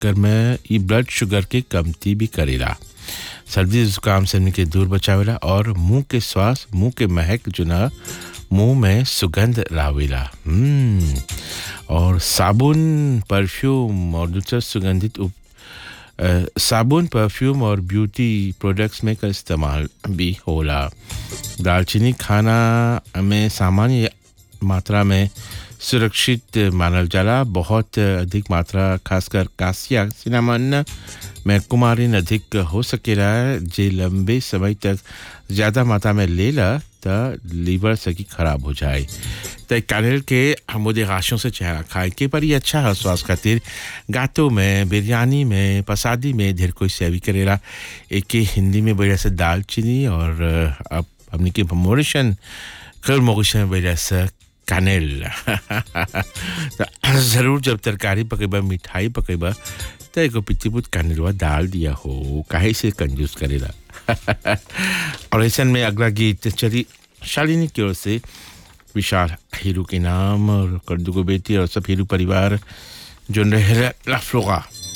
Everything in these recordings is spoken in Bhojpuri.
चक्कर में ई ब्लड शुगर के कमती भी करेला सर्दी जुकाम से हमनी के दूर बचावेला और मुंह के श्वास मुंह के महक जो ना मुंह में सुगंध लावेला हम्म, और साबुन परफ्यूम और दूसरे सुगंधित उप अ, साबुन परफ्यूम और ब्यूटी प्रोडक्ट्स में का इस्तेमाल भी होला दालचीनी खाना में सामान्य मात्रा में सुरक्षित मानल जाला बहुत अधिक मात्रा खासकर कासिया सिनामन में कुमारिन अधिक हो सकेला जे लंबे समय तक ज़्यादा मात्रा में लेला त लीवर सकी खराब हो जाए तो कानेल के हमोदे गाशों से चेहरा खाए के पर ये अच्छा है स्वास्थ्य खातिर गातों में बिरयानी में पसादी में ढेर कोई सेवी करेला एक के हिंदी में बढ़िया से दालचीनी और अ, अब हमने के मोरिशन कल मोरिशन बढ़िया से कानेल तो ज़रूर जब तरकारी पकेबा मिठाई पकेबा तो एगो पितिपुत कानेलवा डाल दिया हो काहे से कंजूस करेला और ऐसा में अगला गीत चली शालिनी की ओर से विशाल हीरू के नाम और कर्दू को बेटी और सब हीरू परिवार जो रहे लाफ्लोगा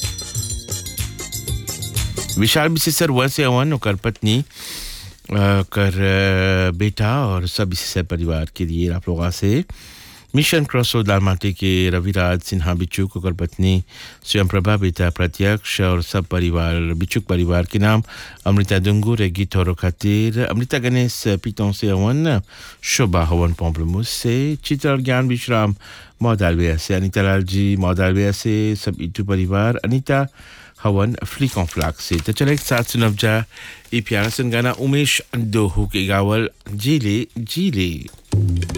विशाल विशेषर वैसे अवन और पत्नी अ, कर अ, बेटा और सब इसी परिवार के लिए लाफ्लोगा से मिशन क्रॉस दाल माटी के रविराज सिन्हा बिचुक और पत्नी स्वयं प्रभा बेटा प्रत्यक्ष और सब परिवार बिचुक परिवार के नाम अमृता दुंगू रे गीत और खातिर अमृता गणेश पीतों से हवन शोभा हवन पॉम्पलमुस से चित्र ज्ञान विश्राम मौदालविया से अनिता लाल जी मौदालविया से सब इटू परिवार अनिता हवन फ्लिक ऑन फ्लाक से तो चले एक साथ सुनब जा ई प्यारा सुन गाना उमेश दोहू के गावल जीले जीले